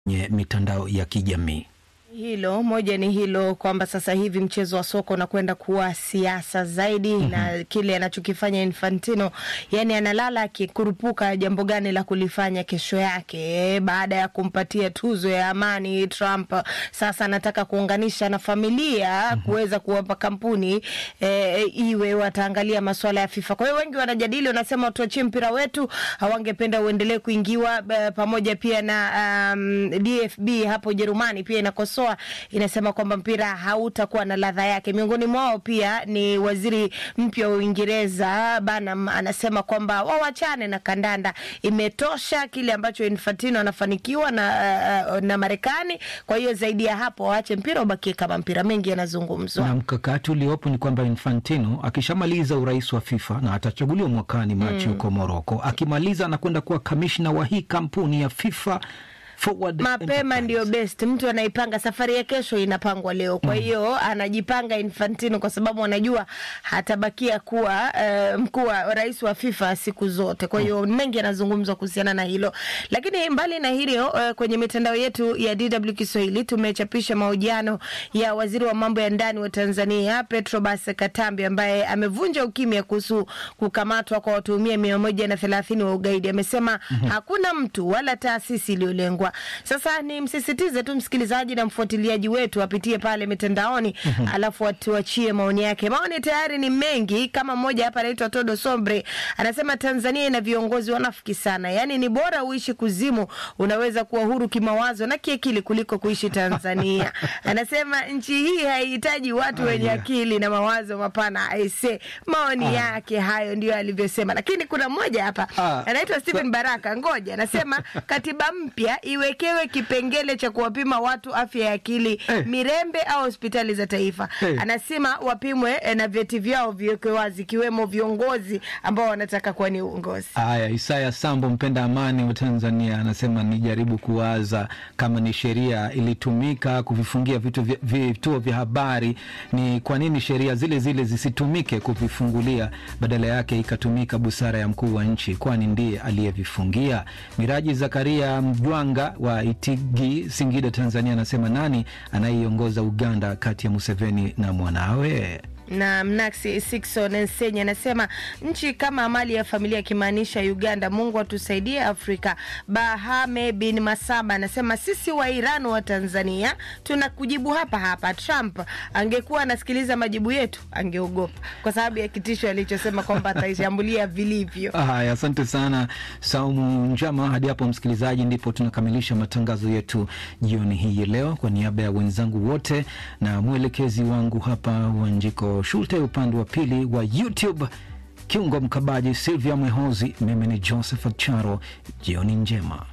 kwenye mitandao ya kijamii. Hilo moja ni hilo kwamba sasa hivi mchezo wa soka unakwenda kuwa siasa zaidi mm -hmm. na kile anachokifanya Infantino, yani analala akikurupuka jambo gani la kulifanya kesho yake. Baada ya kumpatia tuzo ya amani Trump, sasa anataka kuunganisha na familia mm -hmm. kuweza kuwapa kampuni e, iwe wataangalia masuala ya FIFA. Kwa hiyo wengi wanajadili, wanasema tuachie mpira wetu, hawangependa uendelee kuingiwa pamoja pia na um, DFB hapo Ujerumani pia inakosoa inasema kwamba mpira hautakuwa na ladha yake. Miongoni mwao pia ni waziri mpya wa Uingereza Banham, anasema kwamba wawachane na kandanda, imetosha kile ambacho Infantino anafanikiwa na, uh, na Marekani. Kwa hiyo zaidi ya hapo waache mpira ubakie kama mpira. Mengi yanazungumzwa na mkakati uliopo ni kwamba Infantino akishamaliza urais wa FIFA na atachaguliwa mwakani Machi huko mm. Moroko, akimaliza anakwenda kuwa kamishna wa hii kampuni ya FIFA Forward mapema ndio best. Mtu anaipanga safari ya kesho inapangwa leo, kwa hiyo mm. anajipanga Infantino kwa sababu anajua hatabakia kuwa uh, mkuu wa rais wa FIFA siku zote. Kwa hiyo mm. mengi yanazungumzwa kuhusiana na hilo, lakini mbali na hilo uh, kwenye mitandao yetu ya DW Kiswahili tumechapisha mahojiano ya waziri wa mambo ya ndani wa Tanzania Petrobas Katambi ambaye amevunja ukimya kuhusu kukamatwa kwa watuhumiwa mia moja na thelathini wa ugaidi. Amesema mm -hmm. hakuna mtu wala taasisi iliyolengwa. Sasa ni msisitize tu msikilizaji na mfuatiliaji wetu apitie pale mitandaoni mm -hmm. alafu atuachie maoni yake. Maoni tayari ni mengi, kama mmoja hapa anaitwa Todo Sombre anasema Tanzania ina viongozi wanafiki sana, yaani ni bora uishi kuzimu, unaweza kuwa huru kimawazo na kiakili kuliko kuishi Tanzania. Anasema nchi hii haihitaji watu wenye yeah. akili na mawazo mapana. Aise, maoni ah. yake hayo ndio alivyosema, lakini kuna mmoja hapa ah. anaitwa Stephen Baraka, ngoja anasema katiba mpya iwekewe kipengele cha kuwapima watu afya ya akili hey. Mirembe au hospitali za taifa hey. Anasema wapimwe na vyeti vyao viwekwe wazi, ikiwemo viongozi ambao wanataka kuwa ni uongozi. Haya, Isaya Sambo, mpenda amani wa Tanzania, anasema nijaribu kuwaza kama ni sheria ilitumika kuvifungia vituo vya habari, ni kwa nini sheria zile zile zisitumike kuvifungulia, badala yake ikatumika busara ya mkuu wa nchi, kwani ndiye aliyevifungia. Miraji Zakaria Mjwanga wa Itigi, Singida, Tanzania, anasema nani anayeiongoza Uganda kati ya Museveni na mwanawe? na Mnaksi Sikson Nsenya anasema nchi kama mali ya familia, akimaanisha Uganda. Mungu atusaidie Afrika. Bahame bin Masaba anasema sisi wa Iran wa Tanzania tunakujibu hapa hapa. Trump angekuwa anasikiliza majibu yetu angeogopa, kwa sababu ya kitisho alichosema kwamba ataishambulia vilivyo. Haya, asante sana Saumu Njama. Hadi hapo msikilizaji, ndipo tunakamilisha matangazo yetu jioni hii leo. Kwa niaba ya wenzangu wote na mwelekezi wangu hapa Wanjiko Shulte, upande wa pili wa YouTube kiungo mkabaji Silvia Mwehozi, mimi ni Joseph Charo. Jioni njema.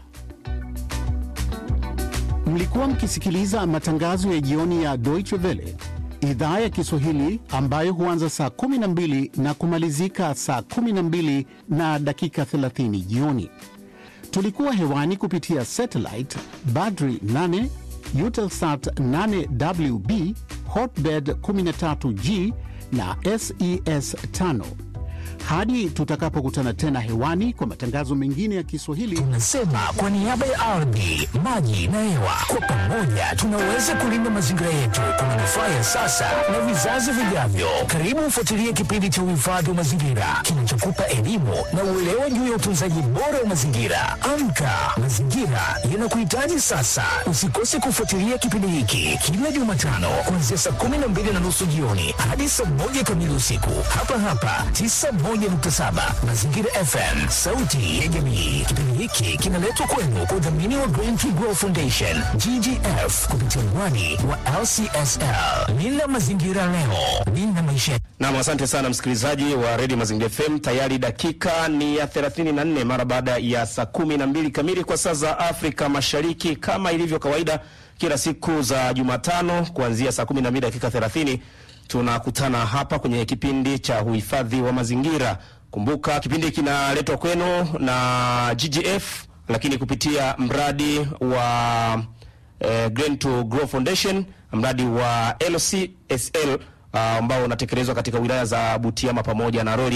Mlikuwa mkisikiliza matangazo ya jioni ya Deutsche Welle idhaa ya Kiswahili ambayo huanza saa 12 na kumalizika saa 12 na dakika 30 jioni. Tulikuwa hewani kupitia satellite Badri 8 Eutelsat 8WB Hotbird 13G na SES 5. Hadi tutakapokutana tena hewani kwa matangazo mengine ya Kiswahili, tunasema kwa niaba ya ardhi, maji na hewa, kwa pamoja tunaweza kulinda mazingira yetu kwa manufaa ya sasa na vizazi vijavyo. Karibu ufuatilie kipindi cha uhifadhi wa mazingira kinachokupa elimu na uelewa juu ya utunzaji bora wa mazingira. Amka, mazingira yanakuhitaji sasa. Usikose kufuatilia kipindi hiki kila Jumatano kuanzia saa kumi na mbili na nusu jioni hadi saa moja kamili usiku hapa hapa tisa moja nukta saba Mazingira FM, sauti ya jamii. Kipindi hiki kinaletwa kwenu kwa udhamini wa Green Tree Grow Foundation GGF kupitia mwani wa LCSL. Linda mazingira leo, linda maisha. Nam, asante sana msikilizaji wa redio Mazingira FM. Tayari dakika ni ya 34 mara baada ya saa kumi na mbili kamili kwa saa za Afrika Mashariki. Kama ilivyo kawaida, kila siku za Jumatano kuanzia saa 12 dakika 30 tunakutana hapa kwenye kipindi cha uhifadhi wa mazingira. Kumbuka kipindi kinaletwa kwenu na GGF, lakini kupitia mradi wa eh, Green to Grow Foundation, mradi wa LCSL ambao uh, unatekelezwa katika wilaya za Butiama pamoja na Rorya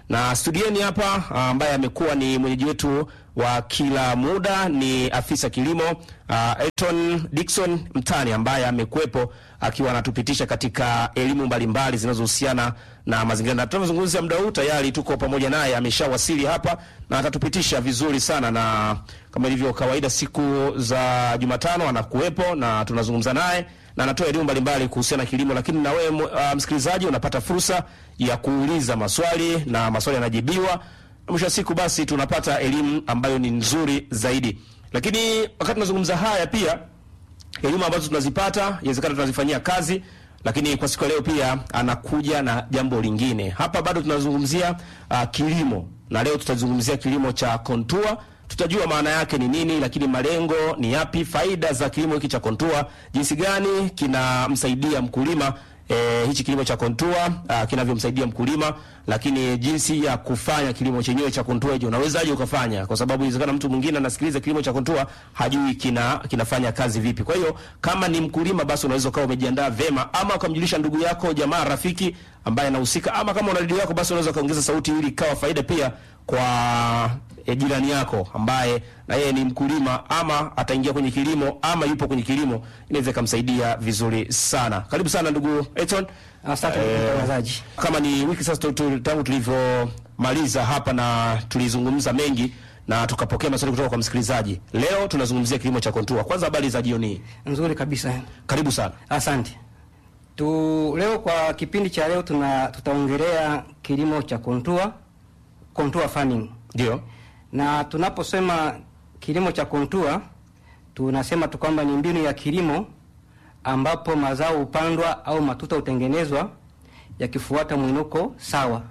na studieni hapa ah, ambaye amekuwa ni mwenyeji wetu wa kila muda ni afisa kilimo uh, Elton Dickson Mtani ambaye amekuwepo akiwa anatupitisha katika elimu mbalimbali zinazohusiana na mazingira, na tunavyozungumzia muda huu tayari tuko pamoja naye, ameshawasili hapa na atatupitisha vizuri sana, na kama ilivyo kawaida siku za Jumatano anakuwepo na tunazungumza naye na anatoa elimu mbalimbali kuhusiana na kilimo, lakini na wewe uh, msikilizaji unapata fursa ya kuuliza maswali na maswali yanajibiwa mwisho wa siku basi tunapata elimu ambayo ni nzuri zaidi. Lakini wakati tunazungumza haya, pia elimu ambazo tunazipata inawezekana tunazifanyia kazi, lakini kwa siku ya leo pia anakuja na jambo lingine. Hapa bado tunazungumzia uh, kilimo, na leo tutazungumzia kilimo cha kontua. Tutajua maana yake ni nini, lakini malengo ni yapi, faida za kilimo hiki cha kontua, jinsi gani kinamsaidia mkulima E, hichi kilimo cha kontua uh, kinavyomsaidia mkulima, lakini jinsi ya kufanya kilimo chenyewe cha kontua hicho unawezaje ukafanya, kwa sababu inawezekana mtu mwingine anasikiliza kilimo cha kontua hajui kina kinafanya kazi vipi. Kwa hiyo kama ni mkulima, basi unaweza ukawa umejiandaa vema, ama ukamjulisha ndugu yako, jamaa, rafiki ambaye anahusika, ama kama una redio yako, basi unaweza ukaongeza sauti ili ikawa faida pia kwa e, jirani yako ambaye na yeye ni mkulima ama ataingia kwenye kilimo ama yupo kwenye kilimo, inaweza ikamsaidia vizuri sana. Karibu sana ndugu Eton. Asante ndugu mtangazaji. Kama ni wiki sasa tu- tu- tangu tulivyomaliza hapa na tulizungumza mengi na tukapokea maswali kutoka kwa msikilizaji. Leo tunazungumzia kilimo cha kontua. Kwanza habari za jioni hii, Nzuri kabisa. karibu sana. Asante. Tu leo kwa kipindi cha leo tuna tutaongelea kilimo cha kontua, contour farming. Ndio, Na tunaposema kilimo cha kontua tunasema tu kwamba ni mbinu ya kilimo ambapo mazao hupandwa au matuta hutengenezwa yakifuata mwinuko sawa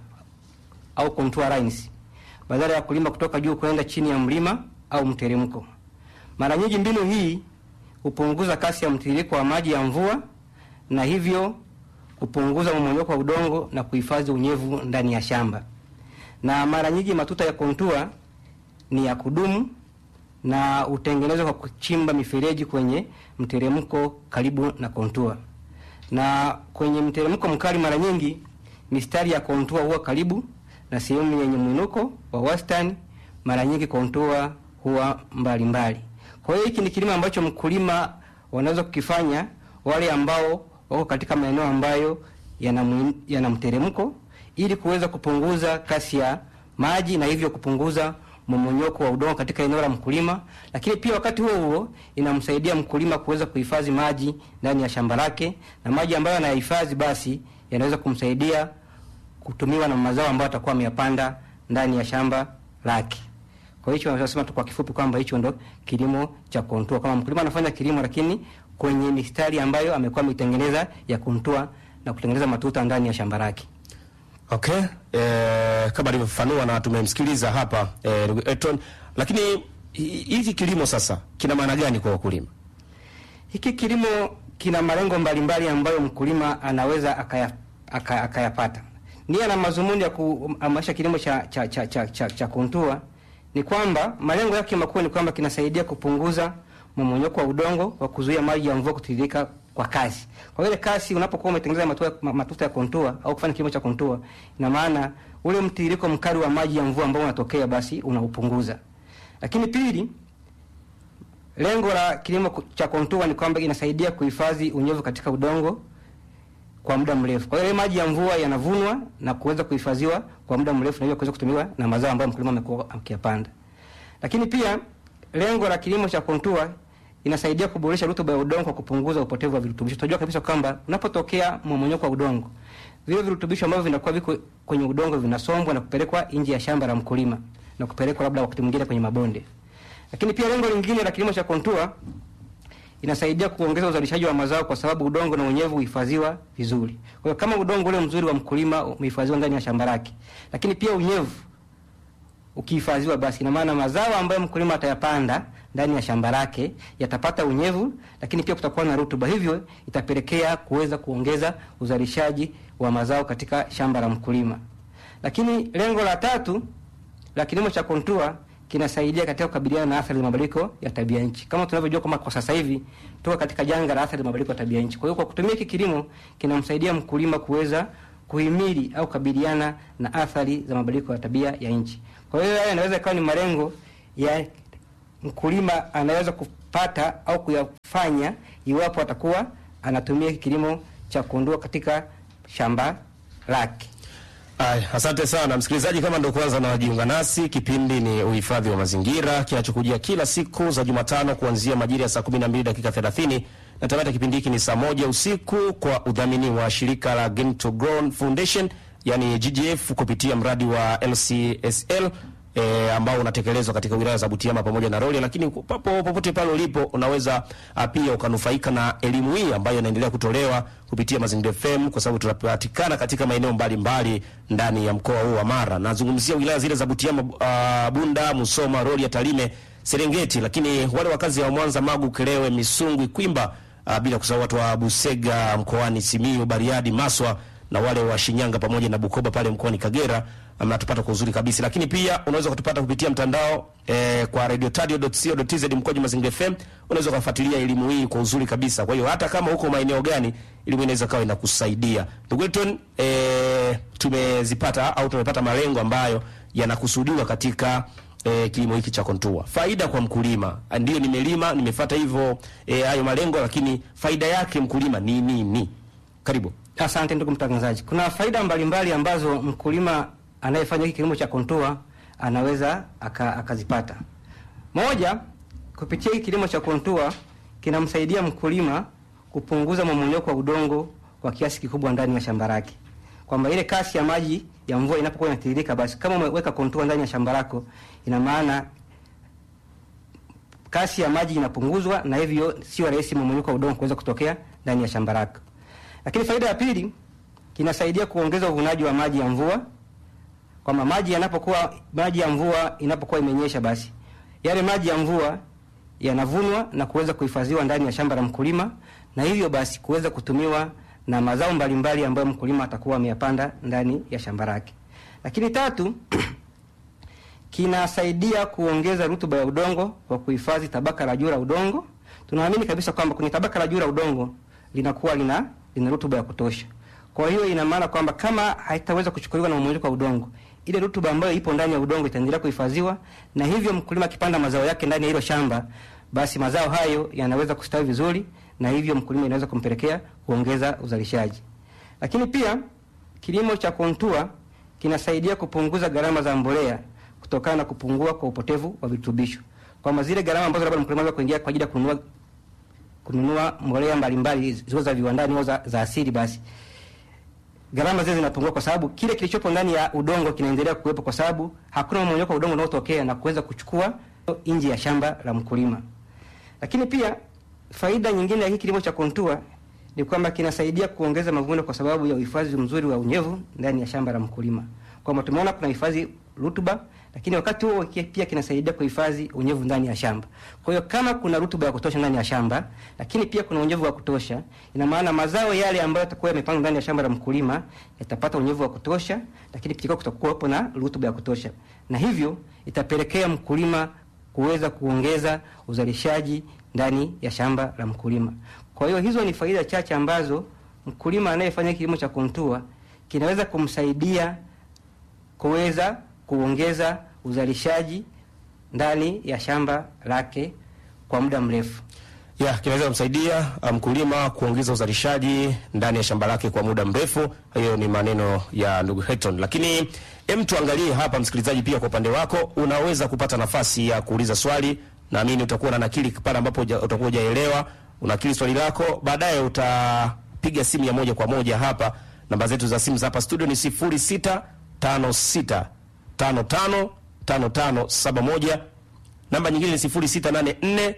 au contour lines badala ya kulima kutoka juu kwenda chini ya mlima au mteremko. Mara nyingi mbinu hii hupunguza kasi ya mtiririko wa maji ya mvua na hivyo kupunguza mmomonyoko wa udongo na kuhifadhi unyevu ndani ya shamba. Na mara nyingi matuta ya kontua ni ya kudumu na hutengenezwa kwa kuchimba mifereji kwenye mteremko karibu na kontua. Na kwenye mteremko mkali, mara nyingi mistari ya kontua huwa karibu na sehemu yenye mwinuko wa wastani. Mara nyingi kontua huwa mbalimbali mbali. Kwa hiyo hiki ni kilimo ambacho mkulima wanaweza kukifanya wale ambao wako katika maeneo ambayo yana mwi- yana mteremko ili kuweza kupunguza kasi ya maji na hivyo kupunguza mmomonyoko wa udongo katika eneo la mkulima, lakini pia wakati huo huo inamsaidia mkulima kuweza kuhifadhi maji ndani ya shamba lake, na maji ambayo anayahifadhi basi yanaweza kumsaidia kutumiwa na mazao ambayo atakuwa ameyapanda ndani ya shamba lake. Kwa hicho nasema tu kwa kifupi kwamba hicho ndo kilimo cha kontua, kama mkulima anafanya kilimo lakini kwenye mistari ambayo amekuwa ameitengeneza ya kontua na kutengeneza matuta ndani ya shamba lake. okay. E, kama alivyofafanua na tumemsikiliza hapa eh, ndugu Eton, lakini hi- hiki kilimo sasa kina maana gani kwa wakulima? Hiki kilimo kina malengo mbalimbali ambayo mkulima anaweza akaya, aka, akayapata. Nia na mazumuni ya kuhamasisha kilimo cha cha cha cha, cha, cha kontua ni kwamba malengo yake makuu ni kwamba kinasaidia kupunguza mmomonyoko wa udongo kwa kuzuia maji ya mvua kutiririka kwa kasi. Kwa ile kasi unapokuwa umetengeneza matuta, ma- matuta ya kontua au kufanya kilimo cha kontua, ina maana ule mtiririko mkali wa maji ya mvua ambao unatokea basi unaupunguza. Lakini pili, Lengo la kilimo ku- cha kontua ni kwamba inasaidia kuhifadhi unyevu katika udongo kwa muda mrefu. Kwa hiyo ile maji ya mvua yanavunwa na kuweza kuhifadhiwa kwa muda mrefu na hivyo kuweza kutumiwa na mazao ambayo mkulima amekuwa akiyapanda. Lakini pia lengo la kilimo cha kontua inasaidia kuboresha rutuba ya udongo kwa kupunguza upotevu wa virutubisho. Tunajua kabisa kwamba unapotokea mmomonyoko wa udongo, vile virutubisho ambavyo vinakuwa viko kwenye udongo vinasombwa na kupelekwa nje ya shamba la mkulima na kupelekwa labda wakati mwingine kwenye mabonde. Lakini pia lengo lingine la kilimo cha kontua inasaidia kuongeza uzalishaji wa mazao kwa sababu udongo na unyevu huhifadhiwa vizuri. Kwa hiyo kama udongo ule mzuri wa mkulima umehifadhiwa ndani ya shamba lake, lakini pia unyevu ukihifadhiwa, basi ina maana mazao ambayo mkulima atayapanda ndani ya shamba lake yatapata unyevu, lakini pia kutakuwa na rutuba, hivyo itapelekea kuweza kuongeza uzalishaji wa mazao katika shamba la mkulima. Lakini lengo la tatu la kilimo cha kontua kinasaidia katika kukabiliana na athari za mabadiliko ya tabia nchi. Kama tunavyojua kwamba kwa sasa hivi tuko katika janga la athari za mabadiliko ya tabia nchi. Kwa hiyo kwa kutumia hiki kilimo kinamsaidia mkulima kuweza kuhimili au kukabiliana na athari za mabadiliko ya tabia ya nchi. Kwa hiyo haya yanaweza ikawa ni malengo ya mkulima anaweza kupata au kuyafanya iwapo atakuwa anatumia kilimo cha kuondoa katika shamba lake. Ay, asante sana msikilizaji, kama ndo kwanza najiunga nasi, kipindi ni uhifadhi wa mazingira kinachokujia kila siku za Jumatano kuanzia majira ya saa 12 dakika 30 na tamata kipindi hiki ni saa moja usiku kwa udhamini wa shirika la Green to Grow Foundation yani GGF kupitia mradi wa LCSL E, ambao unatekelezwa katika wilaya za Butiama pamoja na Rorya, lakini papo popote pale ulipo unaweza a, pia ukanufaika na elimu hii ambayo inaendelea kutolewa kupitia Mazingira FM kwa sababu tunapatikana katika maeneo mbalimbali ndani ya mkoa huu wa Mara. Nazungumzia wilaya zile za Butiama, uh, Bunda, Musoma, Rorya, Tarime, Serengeti, lakini wale wakazi wa Mwanza, Magu, Kelewe, Misungwi, Kwimba, uh, bila kusahau watu wa Busega mkoani Simiyu, Bariadi, Maswa na wale wa Shinyanga pamoja na Bukoba pale mkoani Kagera mnatupata kwa uzuri kabisa, lakini pia unaweza kutupata kupitia mtandao eh, kwa radiotadio.co.tz mkoaji Mazingira FM. Unaweza kufuatilia elimu hii kwa uzuri kabisa. Kwa hiyo hata kama uko maeneo gani, elimu inaweza kawa inakusaidia. Ndugu Elton, eh, tumezipata au tumepata malengo ambayo yanakusudiwa katika eh, kilimo hiki cha kontua. Faida kwa mkulima, ndio nimelima nimefuata hivyo eh, hayo malengo, lakini faida yake mkulima ni nini? Ni. Karibu. Asante ndugu mtangazaji. Kuna faida mbalimbali ambazo mkulima anayefanya hiki kilimo cha kontua anaweza aka, akazipata. Moja, kupitia hiki kilimo cha kontua kinamsaidia mkulima kupunguza mmomonyoko wa udongo kwa kiasi kikubwa ndani ya shamba lake, kwamba ile kasi ya maji ya mvua inapokuwa inatiririka, basi kama umeweka kontua ndani ya shamba lako, ina maana kasi ya maji inapunguzwa, na hivyo sio rahisi mmomonyoko wa udongo kuweza kutokea ndani ya shamba lako. Lakini faida ya pili, kinasaidia kuongeza uvunaji wa maji ya mvua kwamba maji yanapokuwa maji ya mvua inapokuwa imenyesha, basi yale maji ya mvua yanavunwa na kuweza kuhifadhiwa ndani ya shamba la mkulima, na hivyo basi kuweza kutumiwa na mazao mbalimbali ambayo mkulima atakuwa ameyapanda ndani ya shamba lake. Lakini tatu, kinasaidia kuongeza rutuba ya udongo kwa kuhifadhi tabaka la juu la udongo. Tunaamini kabisa kwamba kwenye tabaka la juu la udongo linakuwa lina lina rutuba ya kutosha. Kwa hiyo ina maana kwamba kama haitaweza kuchukuliwa na mmomonyoko wa udongo, ile rutuba ambayo ipo ndani ya udongo itaendelea kuhifadhiwa, na hivyo mkulima akipanda mazao yake ndani ya hilo shamba, basi mazao hayo yanaweza kustawi vizuri, na hivyo mkulima inaweza kumpelekea kuongeza uzalishaji. Lakini pia kilimo cha kontua kinasaidia kupunguza gharama za mbolea kutokana na kupungua kwa upotevu wa virutubisho, kwamba zile gharama ambazo labda mkulima anaweza kuingia kwa ajili ya kununua kununua mbolea mbalimbali ziwe za viwandani au za, za asili basi gharama zile zinapungua kwa sababu kile kilichopo ndani ya udongo kinaendelea kuwepo, kwa sababu hakuna mmomonyoko wa udongo unaotokea na kuweza kuchukua nje ya shamba la mkulima. Lakini pia faida nyingine ya hiki kilimo cha kontua ni kwamba kinasaidia kuongeza mavuno kwa sababu ya uhifadhi mzuri wa unyevu ndani ya shamba la mkulima, kwamba tumeona kuna hifadhi rutuba, lakini wakati huo pia kinasaidia kuhifadhi unyevu ndani ya shamba. Kwa hiyo kama kuna rutuba ya kutosha ndani ya shamba, lakini pia kuna unyevu wa kutosha, ina maana mazao yale ambayo yatakuwa yamepandwa ndani ya shamba la mkulima yatapata unyevu wa kutosha, lakini pia kutakuwa na rutuba ya kutosha, na hivyo itapelekea mkulima kuweza kuongeza uzalishaji ndani ya shamba la mkulima. Kwa hiyo hizo ni faida chache ambazo mkulima anayefanya kilimo cha kontua kinaweza kumsaidia kuweza kuongeza uzalishaji ndani ya shamba lake kwa muda mrefu. ya kinaweza kumsaidia mkulima kuongeza uzalishaji ndani ya shamba lake kwa muda mrefu. Hiyo ni maneno ya ndugu Hector, lakini hem, tuangalie hapa, msikilizaji, pia kwa upande wako unaweza kupata nafasi ya kuuliza swali. Naamini utakuwa na nakili pale ambapo uja- utakuwa hujaelewa, unakili swali lako, baadaye utapiga simu ya moja kwa moja hapa. Namba zetu za simu za hapa studio ni 0656 55 55 71 namba nyingine ni 0684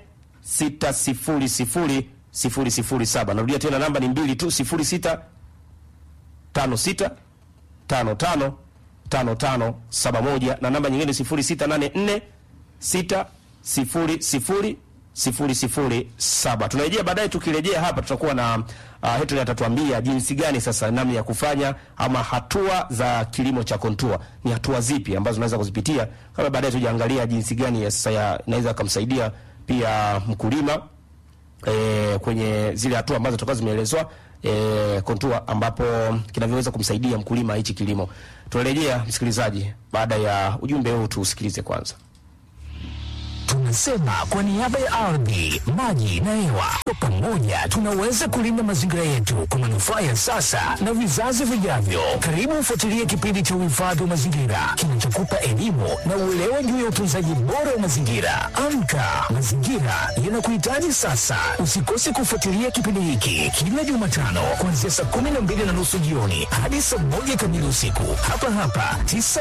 600 007. Narudia tena namba ni mbili tu 06 56 55 55 71 na namba nyingine 0684 600 007. Tunarejea baadaye, tukirejea hapa tutakuwa na uh, Hetoli atatuambia jinsi gani sasa namna ya kufanya ama hatua za kilimo cha kontua ni hatua zipi ambazo unaweza kuzipitia, kama baadaye tujaangalia jinsi gani ya sasa ya- inaweza kumsaidia pia mkulima e, kwenye zile hatua ambazo toka zimeelezwa e, kontua ambapo kinavyoweza kumsaidia mkulima hichi kilimo. Tunarejea msikilizaji, baada ya ujumbe huu tuusikilize kwanza. Tunasema kwa niaba ya ardhi, maji na hewa, kwa pamoja tunaweza kulinda mazingira yetu kwa manufaa ya sasa na vizazi vijavyo. Karibu ufuatilie kipindi cha uhifadhi wa mazingira kinachokupa elimu na uelewa juu ya utunzaji bora wa mazingira. Amka, mazingira yanakuhitaji sasa. Usikose kufuatilia kipindi hiki kila Jumatano kuanzia saa kumi na mbili na nusu jioni hadi saa moja kamili usiku hapa hapa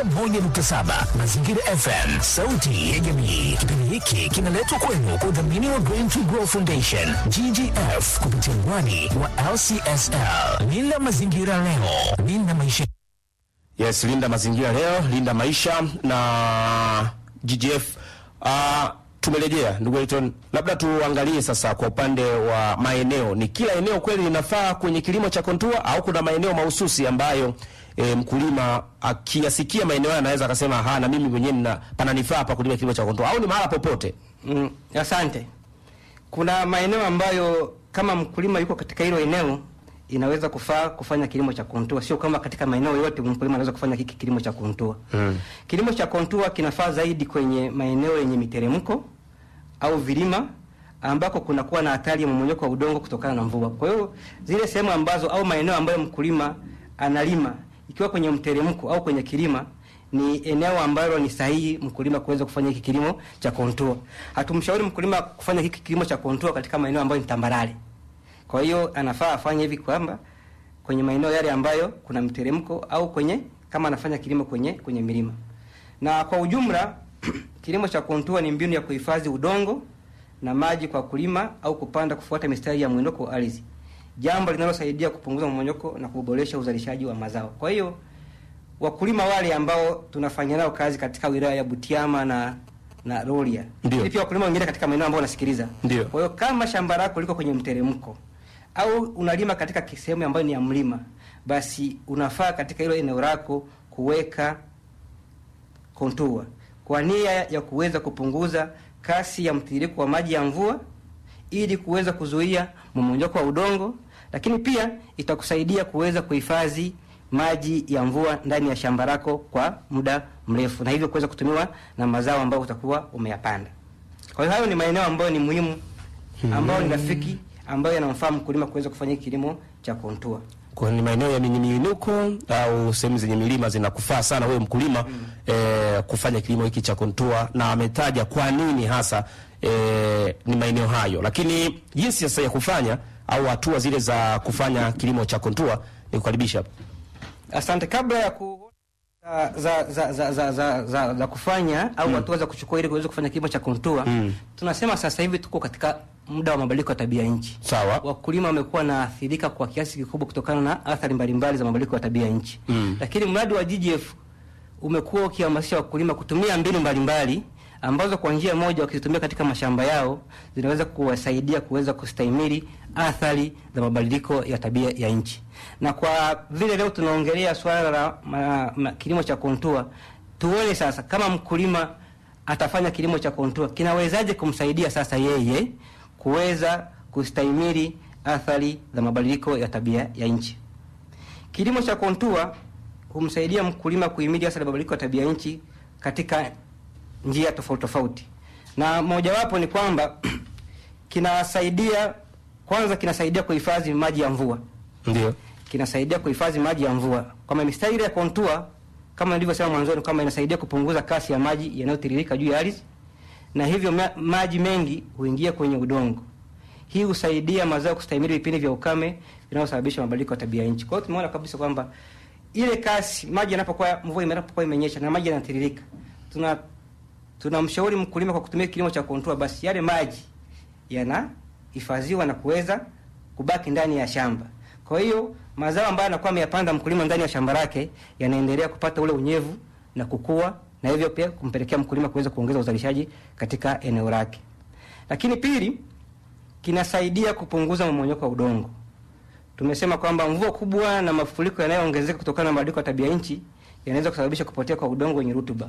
91.7 Mazingira FM, sauti ya jamii. Kipindi hiki kinaletwa kwenu kwa udhamini wa Green to Grow Foundation GGF kupitia mwani wa LCSL. Linda mazingira leo, linda maisha. Yes, linda mazingira leo, linda maisha na GGF. Uh, tumerejea ndugu Elton, labda tuangalie sasa kwa upande wa maeneo, ni kila eneo kweli linafaa kwenye kilimo cha kontua au kuna maeneo mahususi ambayo e, mkulima akiyasikia maeneo hayo anaweza akasema ha, na mimi mwenyewe nina pananifaa hapa kulima kilimo cha kontua au ni mahala popote? Mm, asante. Kuna maeneo ambayo kama mkulima yuko katika hilo eneo inaweza kufaa kufanya kilimo cha kontua, sio kama katika maeneo yote mkulima anaweza kufanya hiki kilimo cha kontua. Mm. Kilimo cha kontua kinafaa zaidi kwenye maeneo yenye miteremko au vilima ambako kunakuwa na hatari ya mmomonyoko wa udongo kutokana na mvua. Kwa hiyo zile sehemu ambazo au maeneo ambayo mkulima analima ikiwa kwenye mteremko au kwenye kilima ni eneo ambalo ni sahihi mkulima kuweza kufanya hiki kilimo cha kontua. Hatumshauri mkulima kufanya hiki kilimo cha kontua katika maeneo ambayo ni tambarare. Kwa hiyo anafaa afanye hivi kwamba kwenye maeneo yale ambayo kuna mteremko au kwenye kama anafanya kilimo kwenye kwenye milima. Na kwa ujumla kilimo cha kontua ni mbinu ya kuhifadhi udongo na maji kwa kulima au kupanda kufuata mistari ya mwinuko wa ardhi, jambo linalosaidia kupunguza mmonyoko na kuboresha uzalishaji wa mazao. Kwa hiyo wakulima wale ambao tunafanya nao kazi katika wilaya ya Butiama na na Rorya, Ndio. pia wakulima wengine katika maeneo ambayo wanasikiliza. Ndio. Kwa hiyo kama shamba lako liko kwenye mteremko au unalima katika sehemu ambayo ni ya mlima, basi unafaa katika hilo eneo lako kuweka kontua kwa nia ya kuweza kupunguza kasi ya mtiririko wa maji ya mvua ili kuweza kuzuia mmomonyoko wa udongo, lakini pia itakusaidia kuweza kuhifadhi maji ya mvua ndani ya shamba lako kwa muda mrefu, na hivyo kuweza kutumiwa na mazao ambayo utakuwa umeyapanda. Kwa hiyo hayo ni maeneo ambayo ni muhimu, ambayo ni rafiki, ambayo yanamfaa mkulima kuweza kufanya hiki kilimo cha kontua. Kwa ni maeneo ya yenye miinuko au sehemu zenye milima zinakufaa sana wewe mkulima mm. eh, kufanya kilimo hiki cha kontua, na ametaja kwa nini hasa eh, ni maeneo hayo, lakini jinsi sasa ya kufanya au hatua zile za kufanya kilimo cha kontua ni kukaribisha hapa. Asante. Kabla ya ku za za za za za, za, za kufanya au hatua za kuchukua ili kuweza kufanya kilimo cha kontua Mm. tunasema sasa hivi tuko katika muda wa mabadiliko ya tabia nchi. Sawa. Wakulima wamekuwa naathirika kwa kiasi kikubwa kutokana na athari mbalimbali za mabadiliko ya tabia nchi Mm. lakini mradi wa GGF umekuwa ukihamasisha wakulima kutumia mbinu mbalimbali ambazo kwa njia moja wakizitumia katika mashamba yao zinaweza kuwasaidia kuweza kustahimili athari za mabadiliko ya tabia ya nchi. Na kwa vile leo tunaongelea swala la ma, ma, kilimo cha kontua, tuone sasa kama mkulima atafanya kilimo cha kontua kinawezaje kumsaidia sasa yeye kuweza kustahimili athari za mabadiliko ya tabia ya nchi. Kilimo cha kontua humsaidia mkulima kuhimili athari za mabadiliko ya tabia nchi katika njia tofauti tofauti, na mojawapo ni kwamba kinasaidia kwanza, kinasaidia kuhifadhi maji ya mvua, Ndio. kinasaidia kuhifadhi maji ya mvua. Kama mistari ile ya kontua, kama nilivyosema mwanzoni, kama inasaidia kupunguza kasi ya maji yanayotiririka juu ya ardhi, na hivyo ma maji mengi huingia kwenye udongo. Hii husaidia mazao kustahimili vipindi vya ukame vinavyosababisha mabadiliko ya tabia nchi. Kwa hiyo tumeona kabisa kwamba ile kasi maji yanapokuwa mvua inapokuwa imenyesha na maji yanatiririka, tuna tunamshauri mkulima kwa kutumia kilimo cha kontua, basi yale maji yanahifadhiwa na kuweza kubaki ndani ya shamba. Kwa hiyo mazao ambayo anakuwa ameyapanda mkulima ndani ya shamba lake yanaendelea kupata ule unyevu na kukua, na hivyo pia kumpelekea mkulima kuweza kuongeza uzalishaji katika eneo lake. Lakini pili, kinasaidia kupunguza mmomonyoko wa udongo. Tumesema kwamba mvua kubwa na mafuriko yanayoongezeka kutokana na mabadiliko ya tabia nchi yanaweza kusababisha kupotea kwa udongo wenye rutuba.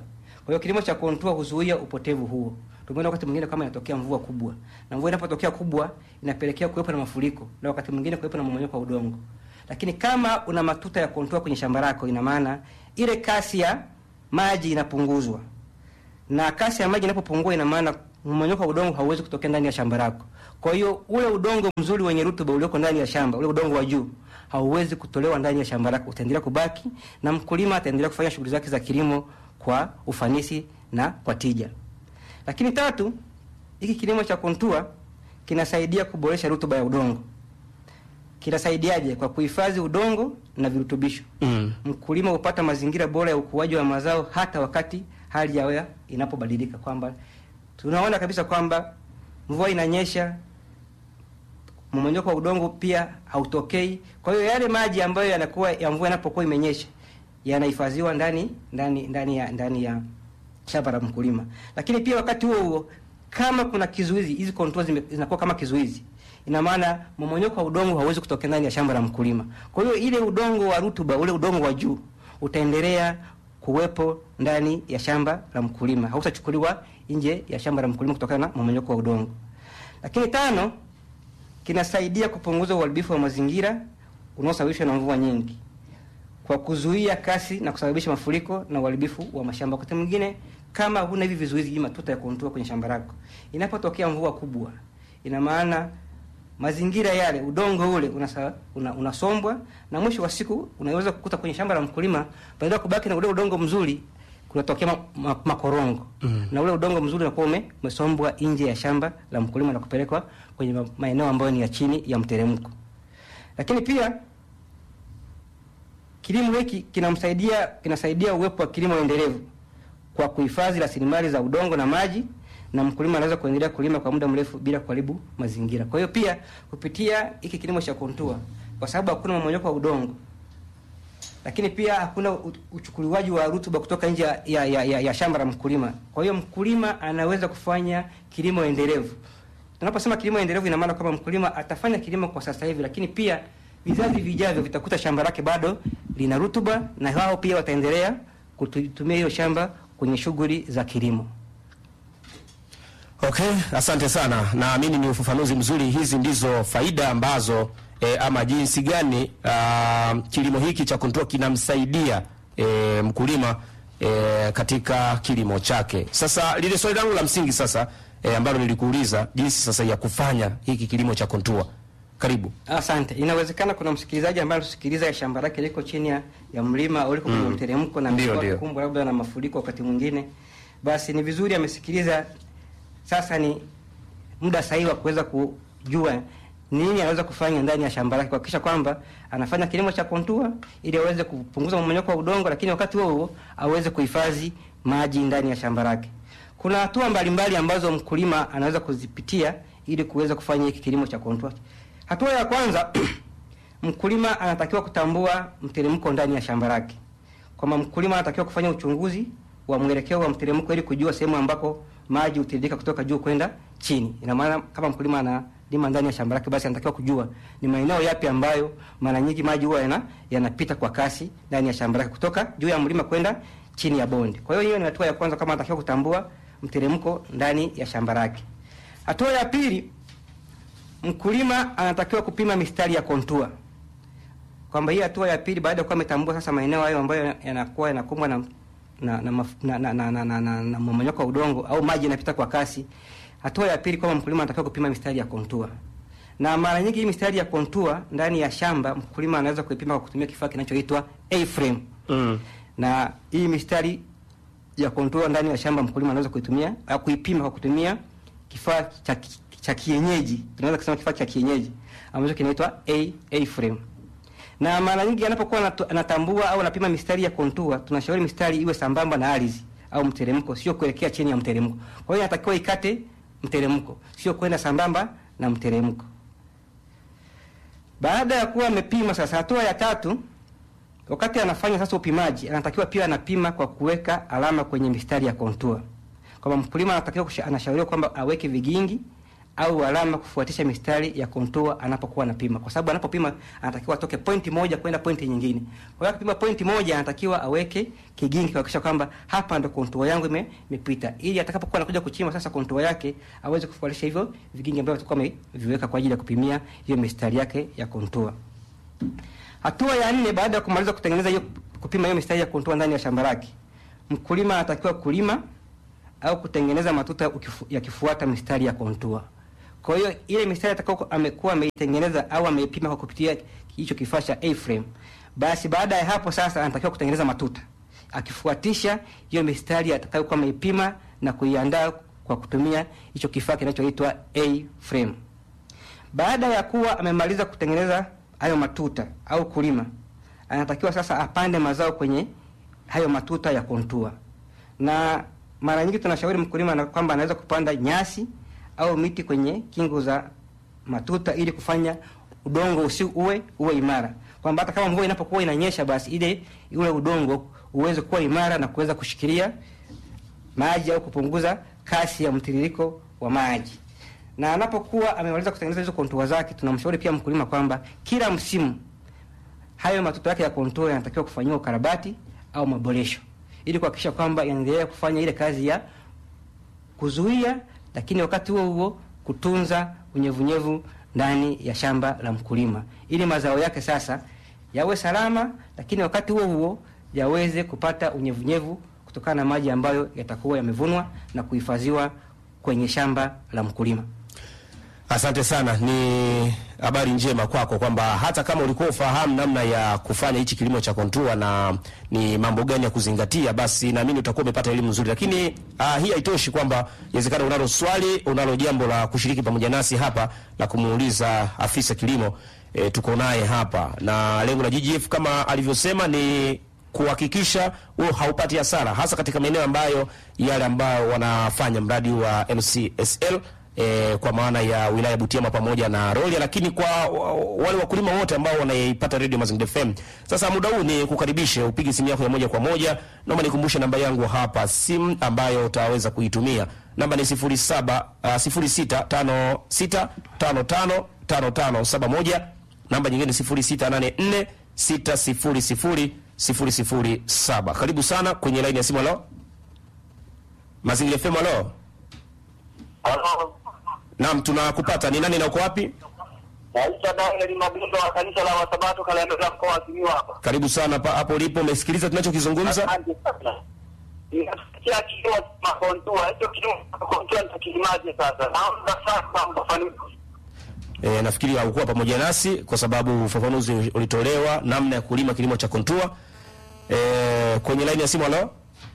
Kwa hiyo kilimo cha kontua huzuia upotevu huo. Tumeona wakati mwingine kama inatokea mvua kubwa, na mvua inapotokea kubwa inapelekea kuwepo na mafuriko, na wakati mwingine kuwepo na mmomonyoko wa udongo. Lakini kama una matuta ya kontua kwenye shamba lako, ina maana ile kasi ya maji inapunguzwa, na kasi ya maji inapopungua, ina maana mmomonyoko wa udongo hauwezi kutokea ndani ya shamba lako. Kwa hiyo ule udongo mzuri wenye rutuba ulioko ndani ya shamba, ule udongo wa juu hauwezi kutolewa ndani ya shamba lako, utaendelea kubaki na mkulima ataendelea kufanya shughuli zake za kilimo kwa ufanisi na kwa tija. Lakini tatu, hiki kilimo cha kontua kinasaidia kuboresha rutuba ya udongo. Kinasaidiaje? Kwa kuhifadhi udongo na virutubisho. Mm. Mkulima hupata mazingira bora ya ukuaji wa mazao hata wakati hali ya hewa inapobadilika, kwamba tunaona kabisa kwamba mvua inanyesha, mmomonyoko wa udongo pia hautokei. Kwa hiyo yale maji ambayo yanakuwa ya mvua inapokuwa imenyesha yanahifadhiwa ndani ndani ndani ya ndani ya shamba la mkulima. Lakini pia wakati huo huo, kama kuna kizuizi, hizi contours zime- zinakuwa kama kizuizi, ina maana mmomonyoko wa udongo hauwezi kutokea ndani ya shamba la mkulima. Kwa hiyo ile udongo wa rutuba, ule udongo wa juu utaendelea kuwepo ndani ya shamba la mkulima, hautachukuliwa nje ya shamba la mkulima kutokana na mmomonyoko wa udongo. Lakini tano, kinasaidia kupunguza uharibifu wa mazingira unaosababishwa na mvua nyingi kwa kuzuia kasi na kusababisha mafuriko na uharibifu wa mashamba. Wakati mwingine kama huna hivi vizuizi, hii matuta ya kontua kwenye shamba lako, inapotokea mvua kubwa, ina maana mazingira yale, udongo ule unasa, una, unasombwa na mwisho wa siku unaweza kukuta kwenye shamba la mkulima, badala ya kubaki na ule udongo mzuri kunatokea ma, ma, makorongo mm. na ule udongo mzuri unakuwa ume- umesombwa nje ya shamba la mkulima na kupelekwa kwenye ma- maeneo ambayo ni ya chini ya mteremko. Lakini pia kilimo hiki kinamsaidia kinasaidia uwepo wa kilimo endelevu kwa kuhifadhi rasilimali za udongo na maji, na mkulima anaweza kuendelea kulima kwa muda mrefu bila kuharibu mazingira. Kwa hiyo pia kupitia hiki kilimo cha kontua, kwa sababu hakuna mmomonyoko wa udongo, lakini pia hakuna u- uchukuliwaji wa rutuba kutoka nje ya, ya, ya, ya, ya shamba la mkulima. Kwa hiyo mkulima anaweza kufanya kilimo endelevu. Tunaposema kilimo endelevu, ina maana kwamba mkulima atafanya kilimo kwa sasa hivi, lakini pia vizazi vijavyo vitakuta shamba lake bado lina rutuba, na wao pia wataendelea kutumia hiyo shamba kwenye shughuli za kilimo. Okay, asante sana. Naamini ni ufafanuzi mzuri. Hizi ndizo faida ambazo e, ama jinsi gani ah, kilimo hiki cha kontua kinamsaidia e, mkulima e, katika kilimo chake. Sasa lile swali langu la msingi sasa e, ambalo nilikuuliza jinsi sasa ya kufanya hiki kilimo cha kontua. Karibu. Asante. Inawezekana kuna msikilizaji ambaye anasikiliza shamba lake liko chini ya, ya mlima au liko kwenye Mm. mteremko na Ndio, amekuwa ndio. kukumbwa labda na mafuriko wakati mwingine, basi ni vizuri amesikiliza. Sasa ni muda sahihi wa kuweza kujua nini anaweza kufanya ndani ya shamba lake kuhakikisha kwamba anafanya kilimo cha kontua ili aweze kupunguza mmomonyoko wa udongo, lakini wakati huo huo aweze kuhifadhi maji ndani ya shamba lake. Kuna hatua mbalimbali ambazo mkulima anaweza kuzipitia ili kuweza kufanya hiki kilimo cha kontua. Hatua ya kwanza mkulima anatakiwa kutambua mteremko ndani ya shamba lake, kwamba mkulima anatakiwa kufanya uchunguzi wa mwelekeo wa mteremko ili kujua sehemu ambako maji hutiririka kutoka juu kwenda chini. Ina maana kama mkulima analima ndani ya shamba lake, basi anatakiwa kujua ni maeneo yapi ambayo mara nyingi maji huwa yana yanapita kwa kasi ndani ya shamba lake kutoka juu ya mlima kwenda chini ya bonde. Kwa hiyo hiyo ni hatua ya kwanza, kama anatakiwa kutambua mteremko ndani ya shamba lake. Hatua ya pili, mkulima anatakiwa kupima mistari ya kontua kwamba hii hatua ya pili baada ya kuwa ametambua sasa maeneo hayo ambayo yanakuwa yanakumbwa na na na, maf- na, na, na, na, na, na, na mmomonyoko wa udongo au maji yanapita kwa kasi. Hatua ya pili kwamba mkulima anatakiwa kupima mistari ya kontua, na mara nyingi hii mistari ya kontua ndani ya shamba mkulima anaweza kuipima kwa kutumia kifaa kinachoitwa A-frame Mm. na hii mistari ya kontua ndani ya shamba mkulima anaweza kuitumia au kuipima kwa kutumia kifaa cha ki- cha kienyeji, tunaweza kusema kifaa cha kienyeji ambacho kinaitwa A A frame. Na mara nyingi anapokuwa anatu- anatambua au anapima mistari ya kontua, tunashauri mistari iwe sambamba na ardhi au mteremko, sio kuelekea chini ya mteremko. Kwa hiyo inatakiwa ikate mteremko, sio kwenda sambamba na mteremko. Baada ya kuwa amepima sasa, hatua ya tatu wakati anafanya sasa upimaji, anatakiwa pia anapima kwa kuweka alama kwenye mistari ya kontua, kwamba mkulima anatakiwa kusha- anashauriwa kwamba aweke vigingi au alama kufuatisha mistari ya kontua anapokuwa anapima, kwa sababu anapopima anatakiwa atoke pointi moja kwenda pointi nyingine. Kwa hiyo akipima pointi moja anatakiwa aweke kigingi kuhakikisha kwamba hapa ndo kontua yangu ime- imepita, ili atakapokuwa anakuja kuchimba sasa kontua yake aweze kufuatisha hivyo vigingi ambavyo atakuwa ameviweka kwa ajili ya kupimia hiyo mistari yake ya kontua. Hatua ya nne, baada ya kumaliza kutengeneza hiyo kupima hiyo mistari ya kontua ndani ya shamba lake, mkulima anatakiwa kulima au kutengeneza matuta ukifu, yakifuata mistari ya kontua. Kwa hiyo ile mistari atakao amekuwa ameitengeneza au ameipima kwa kupitia hicho kifaa cha A-frame, basi baada ya hapo sasa anatakiwa kutengeneza matuta akifuatisha hiyo mistari atakayokuwa ameipima na kuiandaa kwa kutumia hicho kifaa kinachoitwa A-frame. Baada ya kuwa amemaliza kutengeneza hayo matuta au kulima, anatakiwa sasa apande mazao kwenye hayo matuta ya kontua, na mara nyingi tunashauri mkulima na kwamba anaweza kupanda nyasi au miti kwenye kingo za matuta ili kufanya udongo usi uwe uwe imara, kwamba hata kama mvua inapokuwa inanyesha, basi ile ule udongo uweze kuwa imara na kuweza kushikilia maji au kupunguza kasi ya mtiririko wa maji. Na anapokuwa amemaliza kutengeneza hizo kontua zake, tunamshauri pia mkulima kwamba kila msimu hayo matuta yake ya kontua yanatakiwa kufanyiwa ukarabati au maboresho ili kuhakikisha kwamba yanaendelea kufanya ile kazi ya kuzuia, lakini wakati huo huo kutunza unyevunyevu ndani ya shamba la mkulima, ili mazao yake sasa yawe salama, lakini wakati huo huo yaweze kupata unyevunyevu kutokana na maji ambayo yatakuwa yamevunwa na kuhifadhiwa kwenye shamba la mkulima. Asante sana, ni habari njema kwako kwamba hata kama ulikuwa ufahamu namna ya kufanya hichi kilimo cha kontua na ni mambo gani ya kuzingatia, basi naamini utakuwa umepata elimu nzuri. Lakini uh, hii haitoshi kwamba inawezekana unalo swali, unalo jambo la kushiriki pamoja nasi hapa la kumuuliza afisa kilimo e, tuko naye hapa, na lengo la GGF kama alivyosema ni kuhakikisha wewe haupati hasara, hasa katika maeneo ambayo yale ambayo wanafanya mradi wa LCSL e, kwa maana ya wilaya Butiama pamoja na Rorya, lakini kwa wa- wale wakulima wote ambao wanaipata Radio Mazingira FM. Sasa muda huu ni kukaribishe upige simu yako ya moja kwa moja. Naomba nikumbushe namba yangu hapa simu ambayo utaweza kuitumia. Namba ni 07 uh, 0656555571. Namba nyingine 0684 600 007. Karibu sana kwenye line ya simu. Halo, Mazingira FM. Halo. Halo, Naam, tunakupata. Ni nani na uko wapi? naitwa Daniel Mabindo wa kanisa la Wasabato Kalemera mkoa wa Simiyu hapa. Karibu sana pa, hapo ulipo. Umesikiliza tunachokizungumza? Asante sana. Ninasikia kilimo cha makontua, hicho kilimo cha makontua nitakilimaje sasa? Naomba sasa mfafanuzi. E, nafikiri haukuwa pamoja nasi kwa sababu ufafanuzi ulitolewa namna ya kulima kilimo cha kontua. E, kwenye line ya simu. Halo,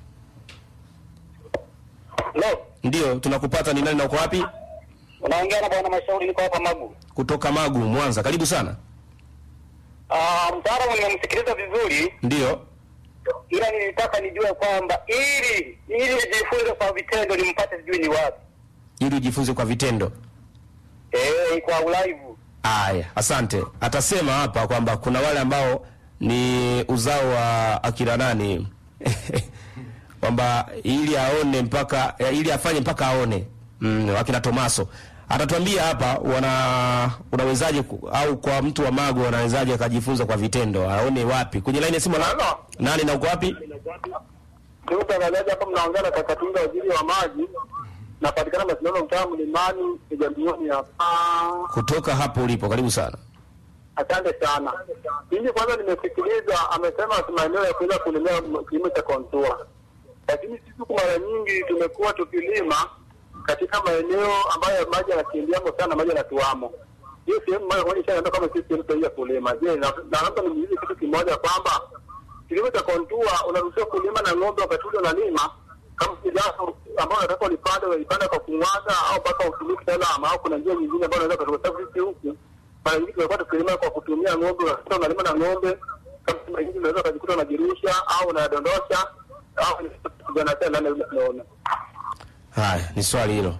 Leo ndio tunakupata. Ni nani na uko wapi? unaongea na bwana Mashauri, niko hapa Magu. Kutoka Magu, Mwanza. Karibu sana. Ah, mtaalamu nimemsikiliza vizuri, Ndio. ila nilitaka nijue kwamba ili ili nijifunze kwa vitendo nimpate sijui ni wapi. Ili ujifunze kwa vitendo. Eh, kwa live. Aya, asante. Atasema hapa kwamba kuna wale ambao ni uzao wa akina nani kwamba ili aone mpaka eh, ili afanye mpaka aone mm, akina Tomaso atatuambia hapa wana unawezaje ku- au kwa mtu wa Magu anawezaje akajifunza kwa vitendo aone wapi kwenye line ya simu na nani na uko wapi Ndugu mtangazaji, hapa mnaongea na Kakatunga, waziri wa maji. Napatikana Masinano, mtaa Mlimani, Kijambioni hapa. kutoka hapo ulipo karibu sana Asante sana. Mimi kwanza nimesikiliza, amesema maeneo ya kuweza kulimia kilimo cha kontua, lakini sisi huku mara nyingi tumekuwa tukilima katika maeneo ambayo maji yanakimbiamo sana, maji yanatuamo. Hiyo sehemu moja kwa moja ishaenda kama sisi sehemu sahihi ya kulima. Je, na na labda nimuulize kitu kimoja kwamba kilimo cha kontua unaruhusiwa kulima na ng'ombe wakati ule unalima kama kijana ambao unataka ulipande unaipanda kwa kumwaga au mpaka utumie kitaalamu au kuna njia nyingine ambayo unaweza kutoka sababu sisi huku mara nyingi tumekuwa tukilima kwa kutumia ng'ombe, unakuta unalima na ng'ombe kama mara nyingi unaweza ukajikuta unajirusha au unadondosha au kijana tena ndani ya unaona. Haya, ni swali hilo.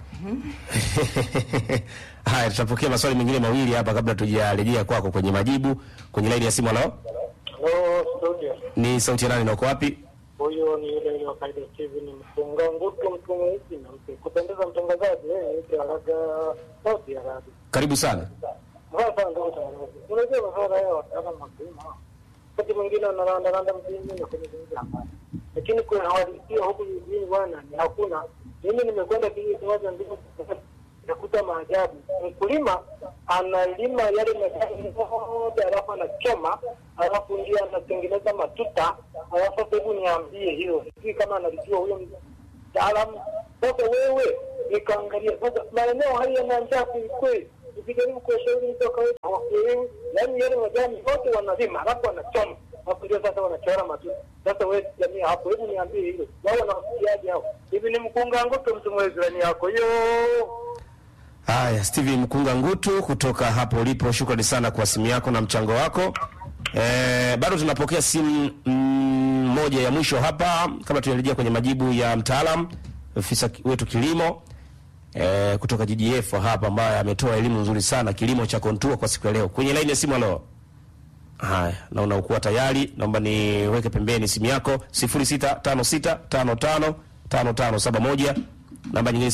Haya, tutapokea maswali mengine mawili hapa kabla tujarejea kwako kwenye majibu kwenye laini ya simu. Halo, Hello, studio. ni sauti ya nani na uko wapi? Huyo ni yule yule wa kaida Steven Mfunga Ngutu mtumishi na mpe kupendeza mtangazaji yeye ni Taraga Saudi Arabia. Karibu sana. Mbaya sana ndugu mtangazaji. Unajua masuala haya wataalamu wa kilimo. Wakati mwingine wanaranda randa mjini na kwenye vingi hapa. Lakini kuna hawalisia huku jijini bwana ni hakuna. Mimi nimekwenda kijiji kimoja ndio nakuta maajabu. Mkulima analima yale majani yote alafu anachoma alafu ndio anatengeneza matuta alafu sasa hebu niambie hiyo sijui kama analijua huyo mtaalamu sasa wewe nikaangalia sasa maeneo haya yana njaa kwelikweli ukijaribu kuwashauri mtu wa kawaida hawakuelewi yaani yale majani yote wanalima alafu wanachoma alafu ndio sasa wanachora matuta sasa wewe jamii hapo hebu niambie hilo wao wanawasikiaje hao hivi ni mkunga ngoto mtu mwezirani yako hiyo Haya, Steven Mkunga Ngutu kutoka hapo ulipo, shukrani sana kwa simu yako na mchango wako. E, bado tunapokea simu mm, moja ya mwisho hapa kabla tujarejea kwenye majibu ya mtaalam ofisa ki- wetu kilimo e, kutoka GGF hapa ambaye ametoa elimu nzuri sana kilimo cha kontua kwa siku ya leo. Kwenye laini ya simu, halo. Haya, naona ukuwa tayari, naomba niweke pembeni simu yako 0656555571 namba nyingine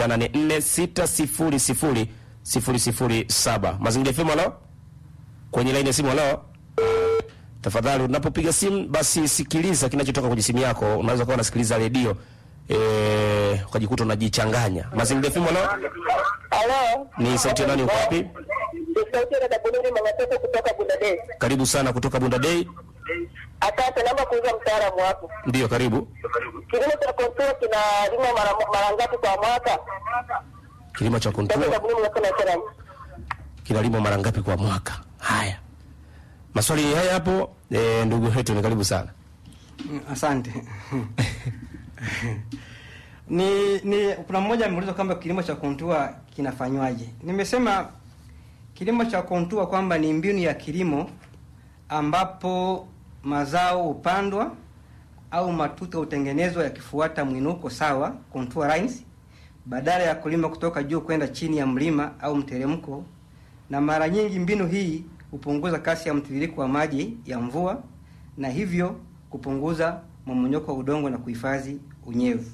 0684600007. Mazingira FM halo? Kwenye laini ya simu halo? Tafadhali unapopiga simu basi sikiliza kinachotoka kwenye simu yako. Unaweza kuwa unasikiliza redio eh, ukajikuta unajichanganya. Mazingira FM halo? Halo, Ni sauti ya nani uko wapi? ni sauti ya dada Bunuri Mangatoko kutoka Bundadei. Karibu sana kutoka Bunda Day. Asante, naomba kuuza mtaalamu wako. Ndiyo, karibu. Kilimo cha kontua kinalimwa mara mara ngapi kwa mwaka? Kilimo cha Dada kontua Bunuri Mangatoko na kinalimwa mara ngapi kwa mwaka? Haya, maswali haya hapo. E, ndugu yetu ni karibu sana. Mm, Asante. ni, ni kuna mmoja ameuliza kwamba kilimo cha kontua kinafanywaje. Nimesema kilimo cha kontua kwamba ni mbinu ya kilimo ambapo mazao hupandwa au matuta hutengenezwa yakifuata mwinuko sawa, contour lines, badala ya kulima kutoka juu kwenda chini ya mlima au mteremko. Na mara nyingi mbinu hii hupunguza kasi ya mtiririko wa maji ya mvua na hivyo kupunguza mmomonyoko wa udongo na kuhifadhi unyevu.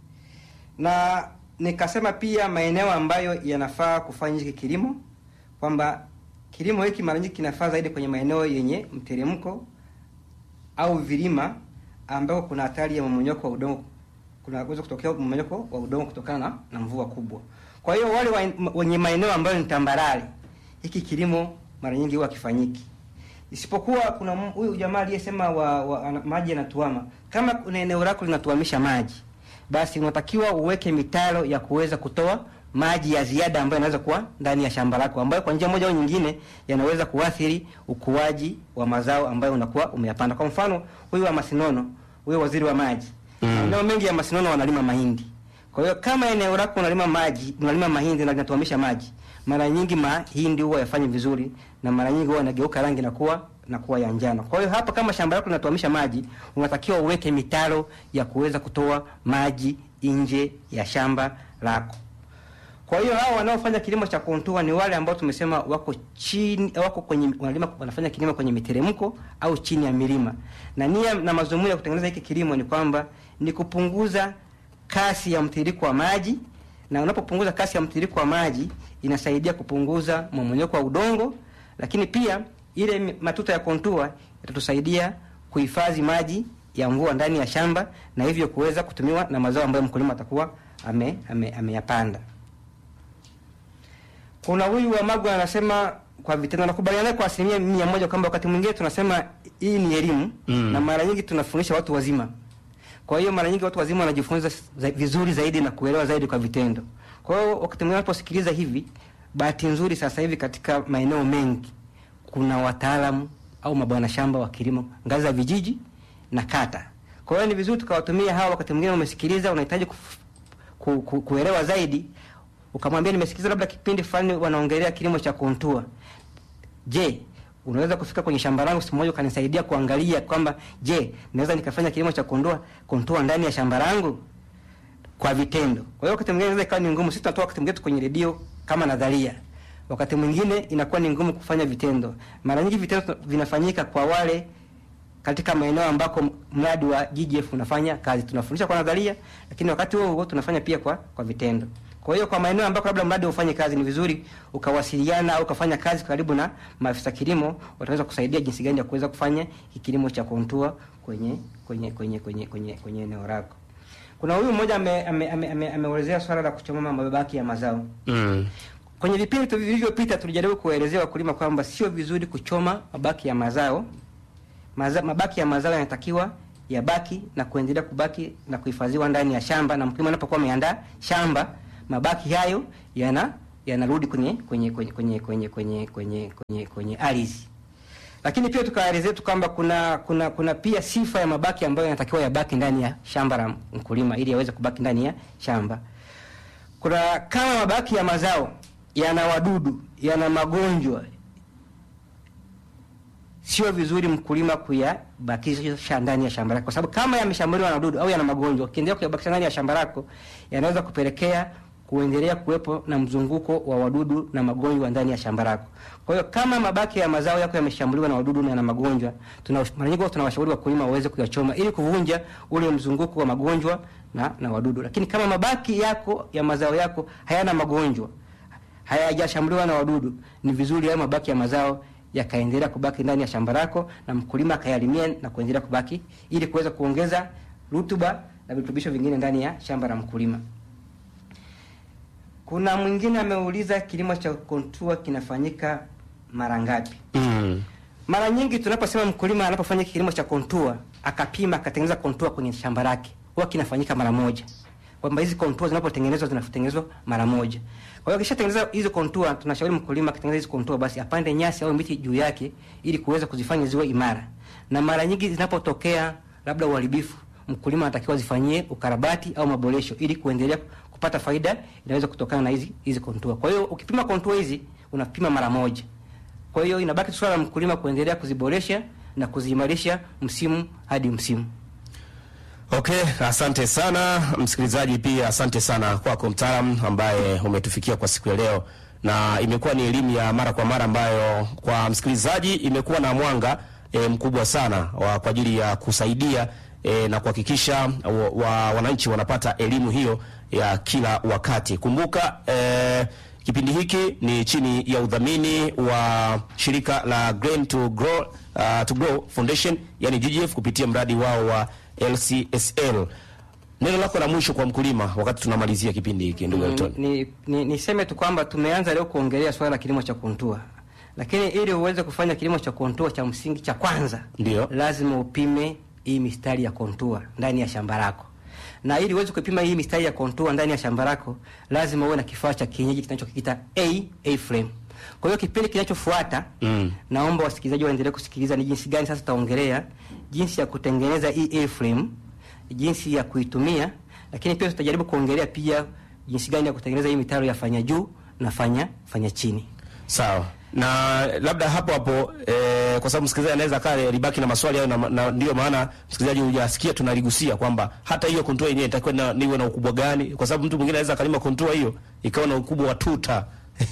Na nikasema pia maeneo ambayo yanafaa kufanya hiki kilimo kwamba kilimo hiki mara nyingi kinafaa zaidi kwenye maeneo yenye mteremko au vilima ambako kuna hatari ya mmomonyoko wa udongo, kunaweza kutokea mmomonyoko wa udongo kutokana na, na mvua kubwa. Kwa hiyo wale wa- wenye maeneo ambayo ni tambarare, hiki kilimo mara nyingi huwa kifanyiki, isipokuwa kuna m- huyu jamaa aliyesema wa, wa, ana- maji yanatuama. Kama kuna eneo lako linatuamisha maji, basi unatakiwa uweke mitaro ya kuweza kutoa maji ya ziada ambayo yanaweza kuwa ndani ya shamba lako, ambayo kwa njia moja au nyingine yanaweza kuathiri ukuaji wa mazao ambayo unakuwa umeyapanda. Kwa mfano huyu wa Masinono, huyu waziri wa maji, maeneo mengi ya Masinono wanalima mahindi. Kwa hiyo kama eneo lako unalima maji, unalima mahindi na linatuamisha maji, mara nyingi mahindi huwa yafanyi vizuri na mara nyingi huwa yanageuka rangi na kuwa na kuwa ya njano. Kwa hiyo hapa kama shamba lako linatuamisha maji, unatakiwa uweke mitaro ya kuweza kutoa maji nje ya shamba lako. Kwa hiyo hao wanaofanya kilimo cha kontua ni wale ambao tumesema wako chini, wako kwenye wanalima, wanafanya kilimo kwenye miteremko au chini ya milima, na nia na mazumuni ya kutengeneza hiki kilimo ni kwamba ni kupunguza kasi ya mtiririko wa maji, na unapopunguza kasi ya mtiririko wa maji inasaidia kupunguza mmomonyoko wa udongo, lakini pia ile mi- matuta ya kontua yatatusaidia kuhifadhi maji ya mvua ndani ya shamba na hivyo kuweza kutumiwa na mazao ambayo mkulima atakuwa ame, ame, ameyapanda. Kuna huyu wa Magwa anasema kwa vitendo, nakubaliana naye kwa asilimia mia moja kwamba wakati mwingine tunasema hii ni elimu Mm. na mara nyingi tunafundisha watu wazima. Kwa hiyo mara nyingi watu wazima wanajifunza za, vizuri zaidi na kuelewa zaidi kwa vitendo. Kwa hiyo wakati mwingine wanaposikiliza hivi, bahati nzuri sasa hivi katika maeneo mengi kuna wataalamu au mabwana shamba wa kilimo ngazi za vijiji na kata. Kwa hiyo ni vizuri tukawatumia hawa, wakati mwingine umesikiliza, unahitaji kuf- ku, ku, kuelewa zaidi, ukamwambia nimesikiliza labda kipindi fulani wanaongelea kilimo cha kontua. Je, unaweza kufika kwenye shamba langu siku moja ukanisaidia kuangalia kwamba je, naweza nikafanya kilimo cha kondoa kontua ndani ya shamba langu kwa vitendo. Kwa hiyo wakati mwingine inaweza ikawa ni ngumu. Sisi tunatoa wakati mwingine kwenye redio kama nadharia, wakati mwingine inakuwa ni ngumu kufanya vitendo. Mara nyingi vitendo vinafanyika kwa wale katika maeneo ambako mradi wa GGF unafanya kazi. Tunafundisha kwa nadharia, lakini wakati huo huo tunafanya pia kwa kwa vitendo. Kwa hiyo kwa maeneo ambako labda mradi ufanye kazi, ni vizuri ukawasiliana au ukafanya kazi karibu na maafisa kilimo, wataweza kusaidia jinsi gani ya kuweza kufanya hiki kilimo cha kontua kwenye kwenye kwenye kwenye kwenye kwenye eneo lako. Kuna huyu mmoja ameelezea ame, ame, ame, ameelezea swala la kuchoma mabaki ya mazao. Mm. Kwenye vipindi tu vilivyopita tulijaribu kuwaelezea wakulima kwamba sio vizuri kuchoma mabaki ya mazao. Maza, mabaki ya mazao yanatakiwa yabaki na kuendelea kubaki na kuhifadhiwa ndani ya shamba, na mkulima anapokuwa ameandaa shamba, mabaki hayo yana yanarudi kwenye kwenye kwenye kwenye kwenye kwenye kwenye kwenye kwenye ardhi. Lakini pia tukaelezea tu kwamba kuna kuna kuna pia sifa ya mabaki ambayo yanatakiwa yabaki ndani ya shamba la mkulima ili yaweze kubaki ndani ya shamba. Kuna kama mabaki ya mazao yana wadudu, yana magonjwa, sio vizuri mkulima kuyabakisha ndani ya shamba lake, kwa sababu kama yameshambuliwa na wadudu au yana magonjwa, ukiendelea kuyabakisha ndani ya shamba lako, yanaweza kupelekea kuendelea kuwepo na mzunguko wa wadudu na magonjwa ndani ya shamba lako. Kwa hiyo kama mabaki ya mazao yako yameshambuliwa na wadudu na yana magonjwa, tuna mara nyingi tunawashauri wakulima waweze kuyachoma ili kuvunja ule mzunguko wa magonjwa na, na wadudu. Lakini kama mabaki yako ya mazao yako hayana magonjwa, hayajashambuliwa na wadudu, ni vizuri hayo mabaki ya mazao yakaendelea kubaki ndani ya shamba lako na mkulima akayalimia na kuendelea kubaki ili kuweza kuongeza rutuba na virutubisho vingine ndani ya shamba la mkulima. Kuna mwingine ameuliza kilimo cha kontua kinafanyika mara ngapi? Mm. Mara nyingi tunaposema mkulima anapofanya kilimo cha kontua akapima akatengeneza kontua kwenye shamba lake, huwa kinafanyika mara moja, kwamba hizi kontua zinapotengenezwa zinatengenezwa mara moja. Kwa hiyo akishatengeneza hizo kontua, tunashauri mkulima akitengeneza hizo kontua, basi apande nyasi au miti juu yake ili kuweza kuzifanya ziwe imara. Na mara nyingi zinapotokea labda uharibifu, mkulima anatakiwa zifanyie ukarabati au maboresho ili kuendelea kupata faida inaweza kutokana na hizi hizi kontua. Kwa hiyo ukipima kontua hizi unapima mara moja. Kwa hiyo inabaki tu swala la mkulima kuendelea kuziboresha na kuziimarisha msimu hadi msimu. Okay, asante sana msikilizaji, pia asante sana kwako mtaalam ambaye umetufikia kwa siku ya leo, na imekuwa ni elimu ya mara kwa mara ambayo kwa msikilizaji imekuwa na mwanga e, mkubwa sana wa, kwa ajili ya kusaidia e, na kuhakikisha wa, wa, wananchi wanapata elimu hiyo ya kila wakati. Kumbuka e, kipindi hiki ni chini ya udhamini wa shirika la Grain to Grow, uh, to Grow Foundation yani GGF kupitia mradi wao wa LCSL. Neno lako la mwisho kwa mkulima wakati tunamalizia kipindi hiki ndugu Elton. Ni, ni, niseme tu kwamba tumeanza leo kuongelea swala la kilimo cha kontua, lakini ili uweze kufanya kilimo cha kontua cha msingi cha kwanza Ndio. lazima upime hii mistari ya kontua ndani ya shamba lako, na ili uweze kupima hii mistari ya kontua ndani ya shamba lako lazima uwe na kifaa cha kienyeji kinachokiita A A frame. Kwa hiyo kipindi kinachofuata Mm. naomba wasikilizaji waendelee kusikiliza ni jinsi gani sasa tutaongelea jinsi ya kutengeneza hii A-frame, jinsi ya kuitumia, lakini pia tutajaribu kuongelea pia jinsi gani ya kutengeneza hii mitaro ya fanya juu na fanya fanya chini. Sawa. Na labda hapo hapo eh, kwa sababu msikilizaji anaweza kaa libaki na maswali hayo na, na ndio maana msikilizaji hujasikia tunaligusia kwamba hata hiyo kontua yenyewe itakuwa na, niwe na ukubwa gani, kwa sababu mtu mwingine anaweza kalima kontua hiyo ikawa na ukubwa wa tuta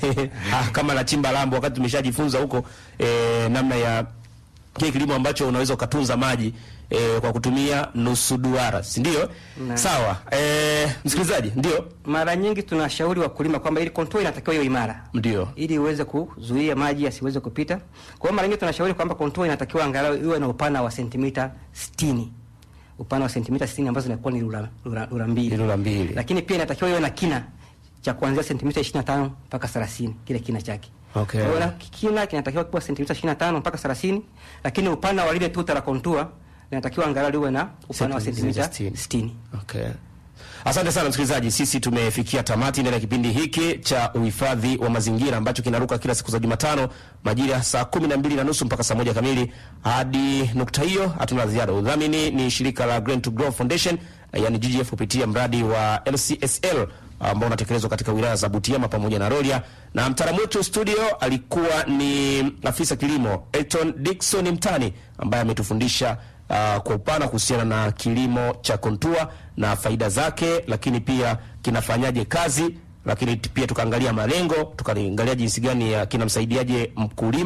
ah, kama la chimba lambo, wakati tumeshajifunza huko eh, namna ya kile kilimo ambacho unaweza ukatunza maji eh, kwa kutumia nusu duara, si ndio? Na- Sawa. Eh, msikilizaji, ndio Mara nyingi tunashauri wakulima kwamba ili contour inatakiwa iwe imara ndio ili iweze kuzuia maji yasiweze kupita. Kwa hiyo mara nyingi tunashauri kwamba contour inatakiwa angalau iwe na upana wa sentimita 60. Upana wa sentimita 60 ambazo zinakuwa ni rula, rula, rula mbili. Rula mbili. Lakini pia inatakiwa iwe na kina cha kuanzia sentimita 25 mpaka 30 kile kina chake. Okay. Kwa hiyo na kina kinatakiwa kuwa sentimita 25 mpaka 30, lakini upana wa lile tuta la contour linatakiwa angalau liwe na upana wa sentimita Sentimita 60. Okay. Asante sana msikilizaji, sisi tumefikia tamati ndani ya kipindi hiki cha uhifadhi wa mazingira ambacho kinaruka kila siku za Jumatano majira ya saa kumi na mbili na nusu mpaka saa moja kamili. Hadi nukta hiyo hatuna ziada. Udhamini ni shirika la Green to Grow Foundation, eh, yani GGF kupitia mradi wa LCSL ambao unatekelezwa katika wilaya za Butiama pamoja na Rorya, na mtaalamu wetu studio alikuwa ni afisa kilimo Elton Dickson Mtani ambaye ametufundisha uh, kwa upana kuhusiana na kilimo cha kontua na faida zake, lakini pia kinafanyaje kazi, lakini t- pia tukaangalia malengo, tukaangalia jinsi gani ya kinamsaidiaje mkulima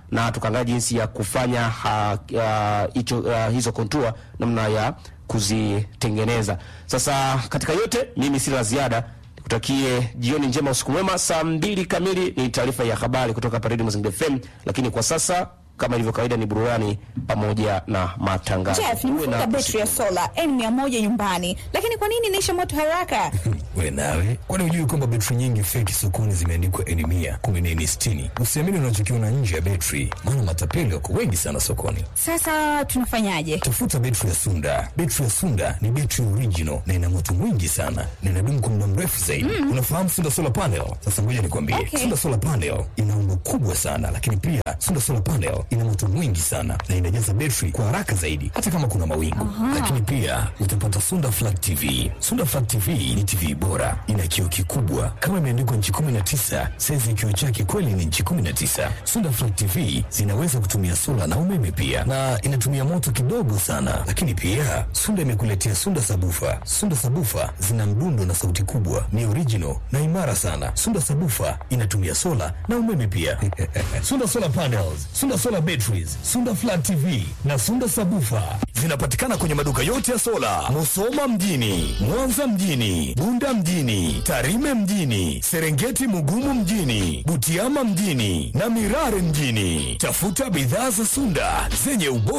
na tukaangalia jinsi ya kufanya ha, uh, hicho uh, hizo kontua namna ya kuzitengeneza. Sasa katika yote, mimi sina la ziada, nikutakie jioni njema, usiku mwema. Saa mbili kamili ni taarifa ya habari kutoka hapa Radio Mazingira FM, lakini kwa sasa kama ilivyo kawaida ni burudani pamoja na matangazo. Jeff, Uwe nimefunga na betri ya sola N100 nyumbani, lakini kwa nini inaisha moto haraka? We nawe, kwani hujui kwamba betri nyingi feki sokoni zimeandikwa N mia kumi na nne sitini? Usiamini unachokiona nje ya betri, maana matapeli wako wengi sana sokoni. Sasa tunafanyaje? Tafuta betri ya Sunda. Betri ya Sunda ni betri original na ina moto mwingi sana na inadumu kwa muda mrefu zaidi. Unafahamu Sunda solar panel? Sasa ngoja nikwambie, Okay. Sunda solar panel ina umbo kubwa sana, lakini pia Sunda solar panel ina moto mwingi sana na inajaza betri kwa haraka zaidi, hata kama kuna mawingu. Lakini pia utapata Sunda flat TV. Sunda flat TV ni TV bora, ina kioo kikubwa kama imeandikwa nchi 19, saizi ya kioo chake kweli ni nchi 19. Sunda flat TV zinaweza kutumia sola na umeme pia, na inatumia moto kidogo sana. Lakini pia Sunda imekuletea Sunda sabufa. Sunda sabufa zina mdundo na sauti kubwa, ni original na imara sana. Sunda sabufa inatumia sola na umeme pia. Sunda solar panels, Sunda solar batteries, Sunda flat TV na Sunda sabufa zinapatikana kwenye maduka yote ya sola, Musoma mjini, Mwanza mjini, Bunda mjini, Tarime mjini, Serengeti Mugumu mjini, Butiama mjini na Mirare mjini. Tafuta bidhaa za Sunda zenye ubora